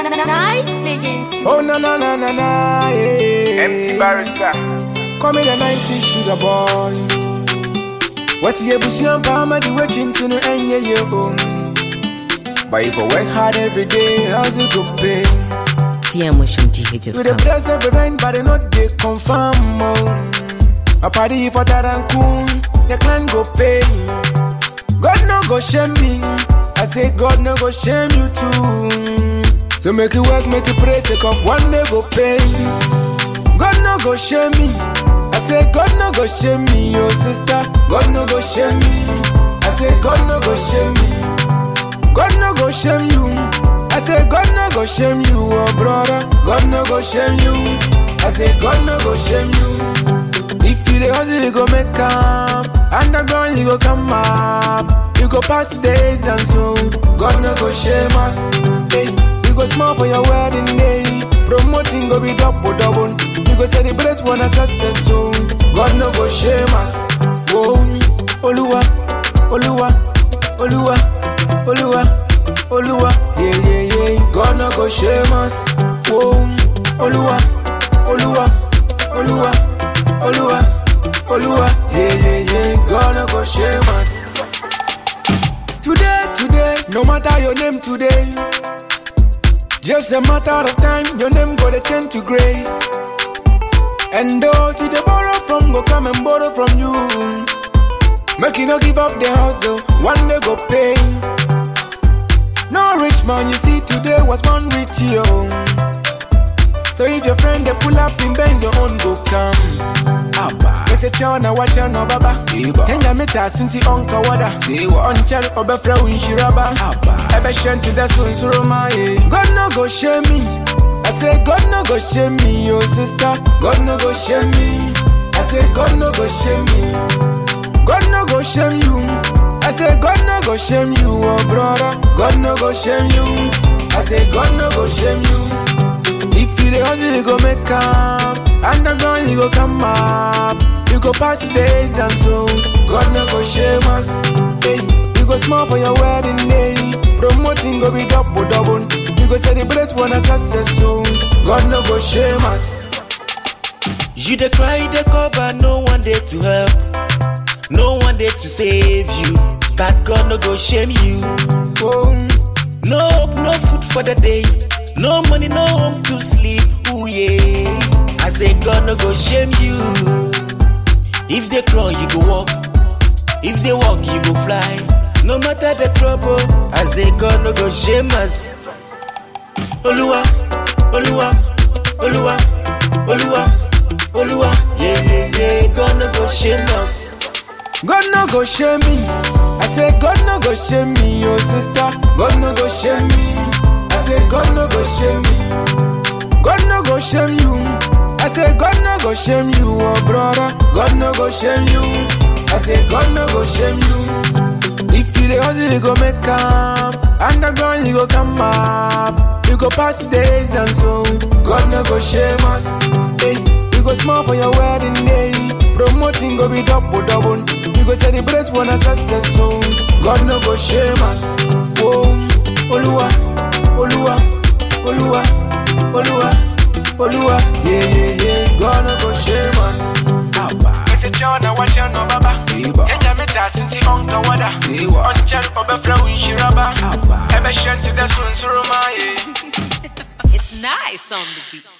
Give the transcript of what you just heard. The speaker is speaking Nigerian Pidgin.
Nice legends. Oh na na na na na yeah. MC Barrister. Call me the 90s sugar boy. What's the ebusian palma the watching to no end yeah yeah boom. But if I work hard every day, how's it go pay? TM Motion GH To the bless every rain, but they not they confirm oh. A party for that and cool, the clan go pay. God no go shame me. I say God no go shame you too. So make it work, make it pray, take off one day go pay. God no go shame me. I say God no go shame me, your sister. God no go shame me. I say God no go shame me. God no go shame you. I say God no go shame you, oh brother. God no go shame you. I say God no go shame you. If you the hustle, you go make up. Underground, you go come up. You go pass the days and so God no go shame us. Hey, you go smile for your wedding day. Promoting go be double double. You go celebrate one a success so God no go shame us. Whoa, Oluwa, Oluwa, Oluwa, Oluwa, Oluwa. Yeah, yeah, yeah. God no go shame us. Whoa, Oluwa, Oluwa, Oluwa, Oluwa, Oluwa. Yeah, yeah, yeah. God no go shame us. Today, today, no matter your name today. Just a matter of time, your name go to turn to grace. And those you dey borrow from go come and borrow from you. Make you no give up the hustle, one day go pay. No rich man you see today was born rich yo. So if your friend they pull up in Benz, your own go come. Abba. They say chana wacha no baba. Henya meta sinti onka wada. Onchel obefra unshiraba. Ebe shanti da sun suruma ye. God no go shame me. I say God no go shame me, yo sister. God no go shame me. I say God no go shame me. God no go shame you. I say God no go shame you, oh brother. God no go shame you. I say God no go shame you. If you the hustle, you go make up. Underground, you go come up. You go pass the days and so God no go shame us. Hey, you go smile for your wedding day. Promoting go be double double. You go celebrate one a success so God no go shame us. You dey cry, dey cover, no one there to help, no one there to save you. But God no go shame you. Oh, No hope, no food for the day, no money, no home to sleep. Ooh yeah, I say God no go shame you. If they crawl, you go walk. If they walk, you go fly. No matter the trouble, I say God no go shame us. Oluwa, Oluwa, Oluwa, Oluwa, Oluwa, yeah yeah yeah, God no go shame us. God no go shame me. I say God no go shame me, your sister. God no go shame me. I say God no go shame me. God no go shame you. I say God no go shame you, oh brother. God no go shame you. I say God no go shame you. If you the hustle, you go make up. Underground, you go come up. You go pass the days and so God no go shame us. Hey, you go smile for your wedding day. Promoting go be double double. You go celebrate one a success so God no go shame us. Whoa, Oluwa, Oluwa, Oluwa, Oluwa, Oluwa. Yeah, yeah, yeah. God no go shame us. Abba. Mese chana wacha no baba. Iba. Yenya meta sinti onka wada. Siwa. Onchel obefra unshiraba. Abba. Ebe shanti da sun suruma ye. It's nice on the beat.